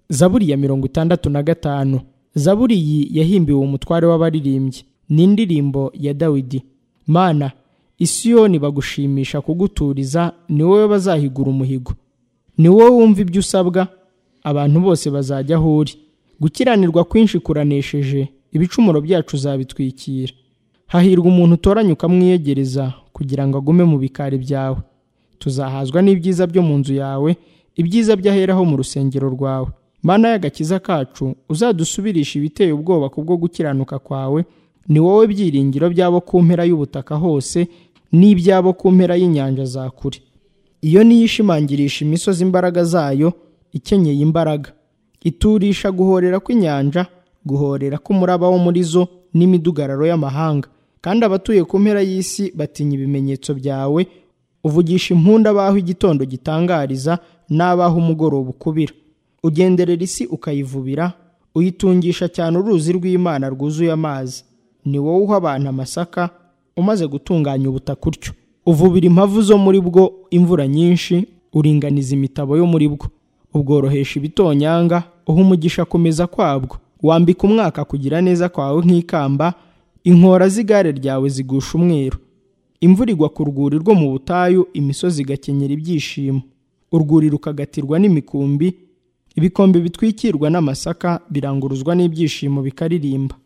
zaburi ya mirongo itandatu na gatanu zaburi iyi yahimbiwe umutware w'abaririmbyi ni indirimbo ya dawidi mana isiyoni bagushimisha kuguturiza ni wowe bazahigura umuhigo ni wowe wumva ibyo usabwa abantu bose bazajya aho uri gukiranirwa kwinshi kuranesheje ibicumuro byacu zabitwikira hahirwa umuntu utoranya ukamwiyegereza kugira ngo agume mu bikari byawe tuzahazwa n'ibyiza byo mu nzu yawe ibyiza by'aheraho mu rusengero rwawe mana y'agakiza kacu uzadusubirisha ibiteye ubwoba kubwo gukiranuka kwawe ni wowe byiringiro by'abo ku mpera y'ubutaka hose n'iby'abo ku mpera y'inyanja za kure iyo niyo ishimangirisha imisozi imbaraga zayo ikenyeye imbaraga iturisha guhorera kw'inyanja guhorera k'umuraba wo muri zo n'imidugararo y'amahanga kandi abatuye ku mpera y'isi batinya ibimenyetso byawe uvugisha impunda abaho igitondo gitangariza n'abaho umugoroba ukubira ugenderera isi ukayivubira uyitungisha cyane uruzi rw'imana rwuzuye amazi ni wowe uha abantu amasaka umaze gutunganya ubutaka utyo uvubira impavu zo muri bwo imvura nyinshi uringaniza imitabo yo muri bwo ubworohesha ibitonyanga uha umugisha akomeza kwabwo wambika umwaka kugira neza kwawe nk'ikamba inkora z'igare ryawe zigusha umweru imvura igwa ku rwuri rwo mu butayu imisozi igakenyera ibyishimo urwuri rukagatirwa n'imikumbi ibikombe bitwikirwa n'amasaka biranguruzwa n'ibyishimo bikaririmba